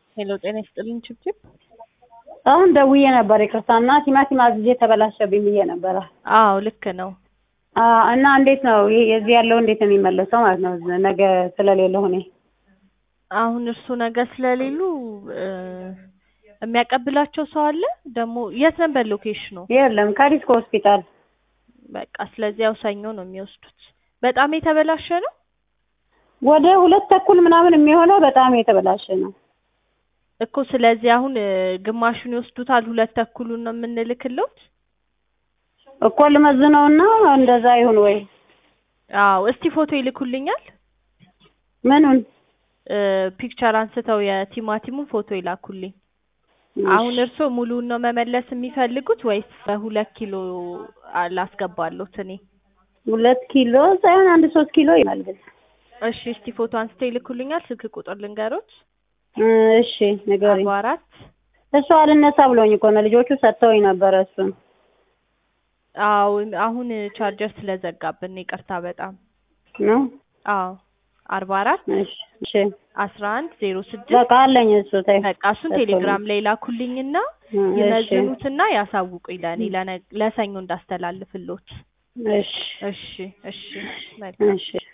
ሄሎ ጤና ይስጥልኝ ችብችብ። አሁን ደውዬ ነበር ይቅርታ እና ቲማቲም አዝዤ ተበላሸብኝ ብዬ ነበረ። አዎ ልክ ነው። አዎ እና እንዴት ነው ይሄ የዚህ ያለው እንዴት ነው የሚመለሰው ማለት ነው? ነገ ስለሌለሁ እኔ አሁን እርሱ ነገ ስለሌሉ እ የሚያቀብላቸው ሰው አለ ደግሞ የት ነበር ሎኬሽኑ? የለም ከዲስኮ ሆስፒታል በቃ ስለዚህ ያው ሰኞ ነው የሚወስዱት። በጣም የተበላሸ ነው። ወደ ሁለት ተኩል ምናምን የሚሆነው በጣም የተበላሸ ነው። እኮ ስለዚህ አሁን እ ግማሹን ይወስዱታል፣ ሁለት ተኩሉን ነው የምንልክለት። እኮ ልመዝነውና እንደዛ ይሁን ወይ አዎ እስቲ ፎቶ ይልኩልኛል። ምኑን እ ፒክቸር አንስተው የቲማቲሙን ፎቶ ይላኩልኝ። አሁን እርስዎ ሙሉውን ነው መመለስ የሚፈልጉት ወይስ በሁለት ኪሎ አ- ላስገባሎት እኔ? ሁለት ኪሎ ሳይሆን አንድ ሶስት ኪሎ ይሆናል ግን እሺ እስቲ ፎቶ አንስተው ይልኩልኛል። ስልክ ቁጥር ልንገሮት። እ እሺ ንገሪኝ። አርባ አራት እሱ አልነሳ ብሎኝ እኮ ነው ልጆቹ ሰጥተውኝ ነበረ እሱን አዎ አሁን ቻርጀር ስለዘጋብን ነው፣ ይቅርታ በጣም ነው አዎ አርባ አራት እሺ እሺ አስራ አንድ ዜሮ ስድስት በቃ አለኝ እሱ ተይ በቃ እሱን ቴሌግራም ላይ ላኩልኝና እ እሺ ይመዝኑትና ያሳውቁኝ ለእኔ ለነ- ለሰኞ እንዳስተላልፍሎት። እሺ እሺ እሺ መልካም እሺ